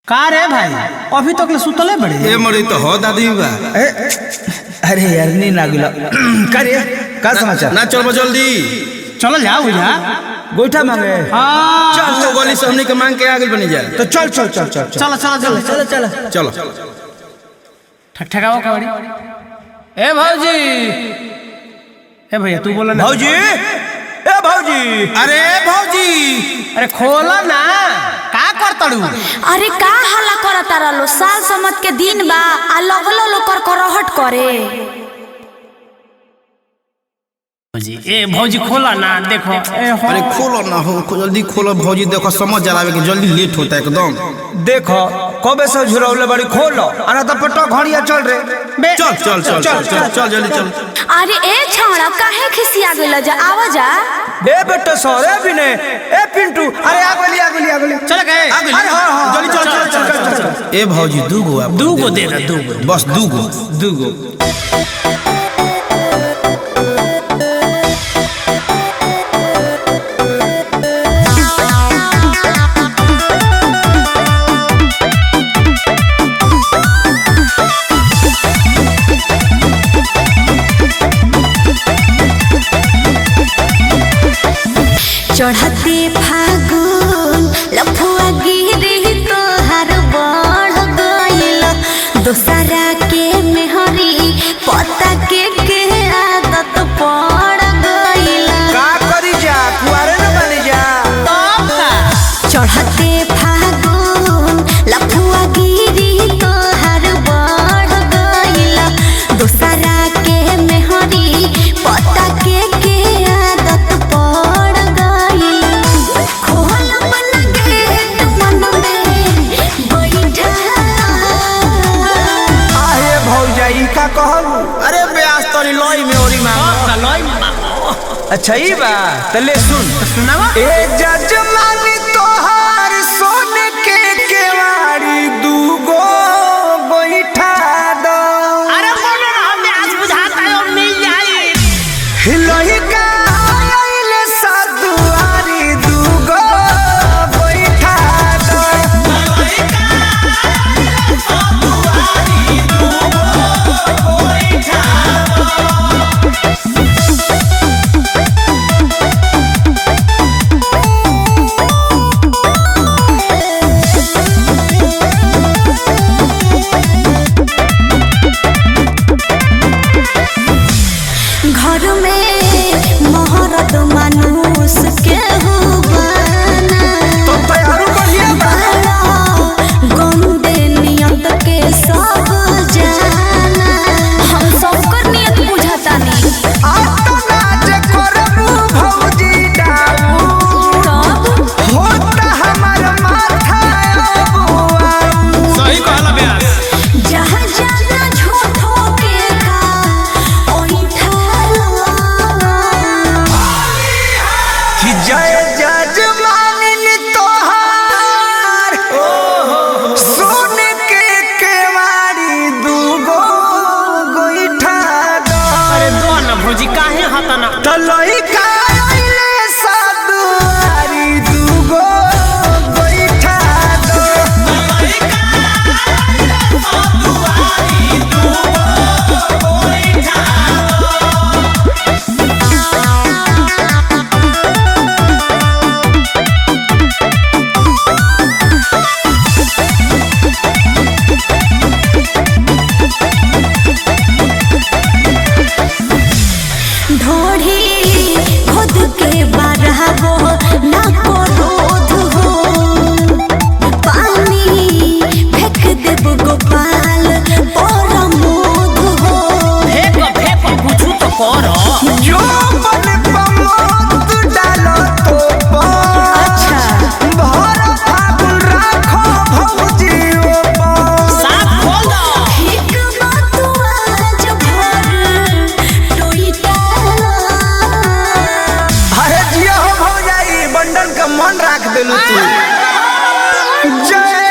का रे भाई अभी तक ले सुतले बड़े ए मरे तो हो दादी बा ए, अरे यार नी ना गिला का रे का समाचार ना चल जल्दी चलो जाओ बुझा गोईठा मांगे हाँ चल तो गली से हमने के मांग के आगे बनी जाए तो चल चल चल चल चल चलो चलो चलो चल चल चलो ठक ठकाओ कबड़ी ए भौजी ए भैया तू बोला ना भौजी ए भौजी अरे भौजी अरे खोला ना का कर तड़ू अरे का हल्ला करता रहलो साल समत के दिन बा आ लगलो लो कर करहट करे भौजी ए भौजी खोला ना देखो ए हो अरे खोलो ना हो खो- जल्दी खोलो भौजी देखो समझ जलावे के जल्दी लेट होता है एकदम देखो कबे से झुरौले बड़ी खोलो अना तो पटो घड़िया चल रे चल चल चल चल चल चल जल्दी चल अरे ए छौड़ा काहे खिसिया गेल जा आवा जा ए बेटा सौरे भी ने ए पिंटू अरे आ गोली आ गोली आ गोली चल गए आगे अरे हाँ हाँ जल्दी चल चल चल चल चल ए भौजी दू गो आप दू गो दे दे दू गो बस दू गो दू गो चढ़ते फागुन लफुआ गिरी तोहार बढ़ गइल दोसरा के मेहरी पता के के आदत पड़ गइल का करी जा कुआरे न बनी जा चढ़ते फागुन लफुआ गिरी तोहार बढ़ गइल दोसरा के मेहरी पता के के आदत पड़ गइल खोल मन गेट मन में बैठा आहे भौजा ई का कहलू अरे ब्यास तोरी लोई में ओरी मांग अच्छा ई बा तले सुन सुनावा ए जजमानी तोहार सोने के केवाड़ी दूगो बैठा दो अरे बोलो ना हमें आज बुझाता है और मिल जाए हिलोही का आइले सदुआरी दूगो बैठा दो घर में मोहरत मानुष के हुबाना तो तैयारू बढ़िया बा गंदे नियत के सब जाना हम सबकर नियत बुझाता नहीं आता नाच करबू भौजी डाऊ तब होता हमार माथा अबुआ सही कहला ब्यास जहाँ जाना झूठो के का ओही ठाला कि जय जजमानिन तोहार सोने के केवाड़ी दूगो गोईठा दो अरे दो ना भौजी काहे हता ना तलई का आइले सदुआरी दूगो गोईठा दो ढोढ़ी खुद के बारहबो ना को रोध हो पानी फेंक देब गोपाल और मोध हो फेंक फेंक कुछ तो करो जो मन पमोत डालो तो पर अच्छा भर फागुन राखो भौजी ओ पर साफ खोल दो एक बात आज भर टोईटा अरे जिया हो भौजाई बंडन का मन राख देलू तू जय